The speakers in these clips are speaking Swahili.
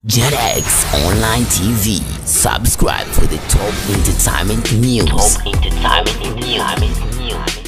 JetX Online TV. Subscribe for the top entertainment news. Top entertainment news.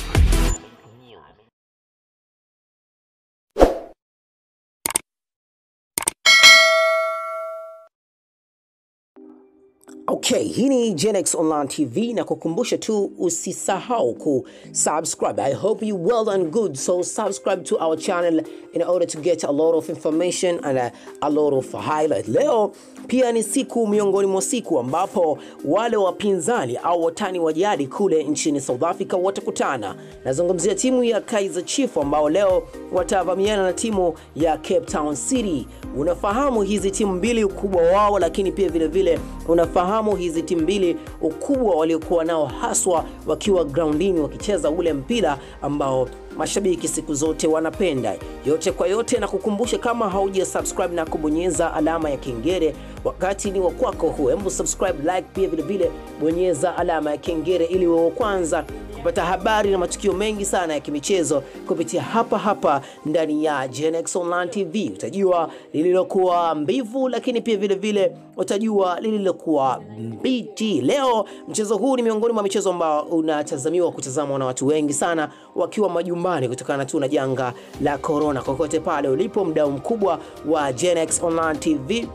Okay, hii ni Genex Online TV na kukumbusha tu usisahau ku subscribe. I hope you well and good. So subscribe to our channel in order to get a lot of information and a, a lot of highlight. Leo pia ni siku miongoni mwa siku ambapo wale wapinzani au watani wa jadi kule nchini South Africa watakutana. Nazungumzia timu ya Kaizer Chiefs ambao leo watavamiana na timu ya Cape Town City. Unafahamu hizi timu mbili ukubwa wao, lakini pia vile vile unafahamu hizi timu mbili ukubwa waliokuwa nao haswa wakiwa groundini wakicheza ule mpira ambao mashabiki siku zote wanapenda. Yote kwa yote, na kukumbusha kama hauja subscribe na kubonyeza alama ya kengele, wakati ni wa kwako huu. Hebu subscribe, like, pia vile vile bonyeza alama ya kengele ili uwe wa kwanza kupata habari na matukio mengi sana ya kimichezo kupitia hapa hapa ndani ya Genex Online TV. Utajua lililokuwa mbivu, lakini pia vile vile utajua lililokuwa mbichi. Leo mchezo huu ni miongoni mwa michezo ambao unatazamiwa kutazamwa na watu wengi sana wakiwa majumbani kutokana tu na janga la corona. Kokote pale ulipo, mdau mkubwa wa Genex Online TV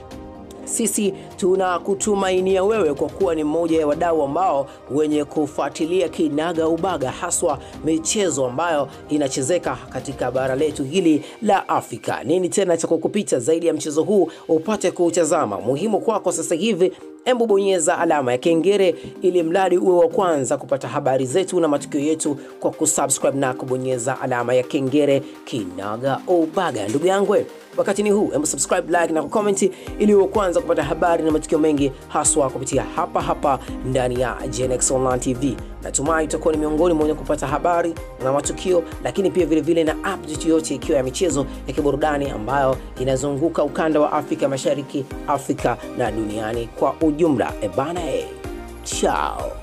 sisi tunakutumainia wewe kwa kuwa ni mmoja ya wadau ambao wenye kufuatilia kinaga ubaga haswa michezo ambayo inachezeka katika bara letu hili la Afrika. Nini tena cha kukupita zaidi ya mchezo huu upate kuutazama? Muhimu kwako sasa hivi Embu bonyeza alama ya kengele ili mradi uwe wa kwanza kupata habari zetu na matukio yetu kwa kusubscribe na kubonyeza alama ya kengele kinaga ubaga. Ndugu yangu, wakati ni huu, embu subscribe, like na kucomment ili uwe wa kwanza kupata habari na matukio mengi haswa kupitia hapa hapa ndani ya Genex Online TV. Natumai utakuwa ni miongoni mwa wenye kupata habari na matukio, lakini pia vile vile na update yote ikiwa ya michezo ya kiburudani ambayo inazunguka ukanda wa Afrika Mashariki, Afrika na duniani kwa ujumla. Ebana, e, chao.